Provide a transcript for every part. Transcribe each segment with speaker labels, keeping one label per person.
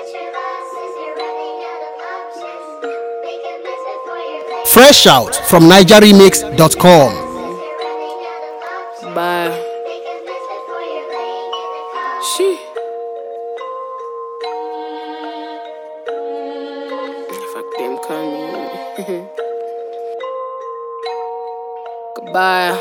Speaker 1: Fresh out from NigerRemix.com.
Speaker 2: Bye. She. Fuck them coming. Goodbye.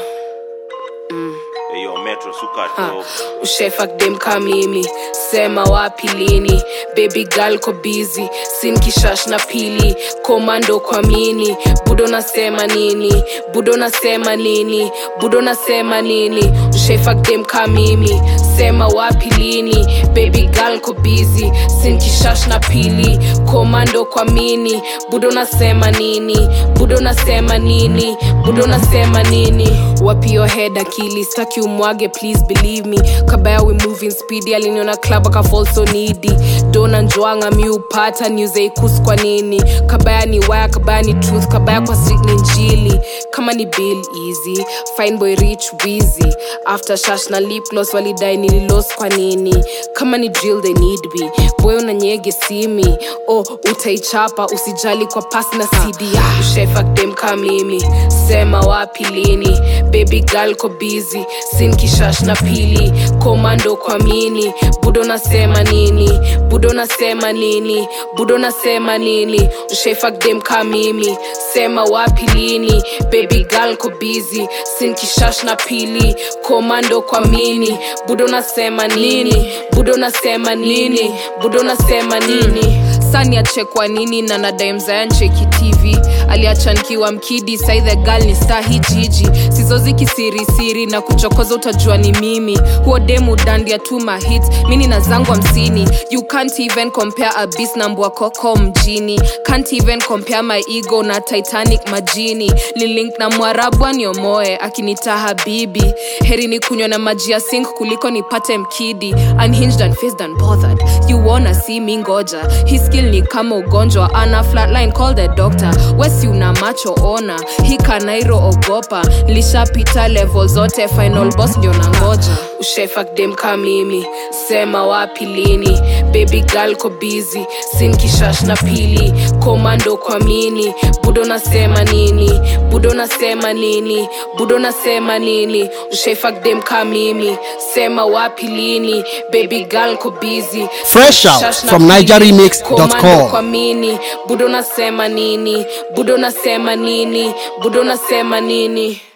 Speaker 3: Eyo Metro suka
Speaker 2: Ha,
Speaker 3: top.
Speaker 2: ushefak dem ka mimi sema wapi lini baby girl ko busy sin kishash na pili komando kwa mini budo nasema nini budo nasema nini budo nasema nini ushefak dem ka mimi sema wapi lini baby girl ko busy sin kishash na pili komando kwa mini budo nasema nini budo nasema nini budo nasema nini wapi your head akili staki umwage please believe me kabaya we moving speedy aliniona club akafall so needy dona njoanga mi upata newseikus kwa nini kabaya ni waya kabaya ni truth kabaya kwa street ni njili kama ni bill easy fine boy rich wizy after shash na lip gloss walidai nililos kwa nini kama ni drill they need me boy unanyege simi oh utaichapa usijali kwa pasi na cd ah, ushefakdem ka mimi sema wapi lini baby girl ko busy sin kishash na pili komando kwa mini budo nasema nini budo nasema nini budo nasema nini ushefakdem ka mimi sema wapi lini baby girl ko busy sin kishash na pili komando kwa mini budo nasema nini budo nasema nini budo nasema nini sani achekwa nini na nadamzayancheki tv aliacha nkiwa mkidi sai the girl ni star hii jiji sizozi kisirisiri na kuchokoza utajua ni mimi huo demu dandia tu mahit mini na zangu hamsini you can't even compare a beast na mbwa koko mjini can't even compare my ego na titanic majini lilink na mwarabu aniomoe akinita habibi heri ni kunywa na maji ya sink kuliko nipate mkidi unhinged and faced and bothered you wanna see me ngoja hii skill ni kama ugonjwa ana flatline call the doctor wesi una macho ona hii kanairo ogopa lishapita level zote final boss ndio na ngoja ushefakdem ka mimi sema wapi lini baby girl ko busy sin kishash na pili komando kwa mini budo nasema nini budo nasema nini budo nasema nini ushefakdem ka mimi sema wapi lini baby girl ko busy
Speaker 1: Fresh out
Speaker 2: Shash na
Speaker 1: from
Speaker 2: pili,
Speaker 1: NigerRemix.com.
Speaker 2: komando kwa mini budo nasema nini budo nasema nini budo nasema nini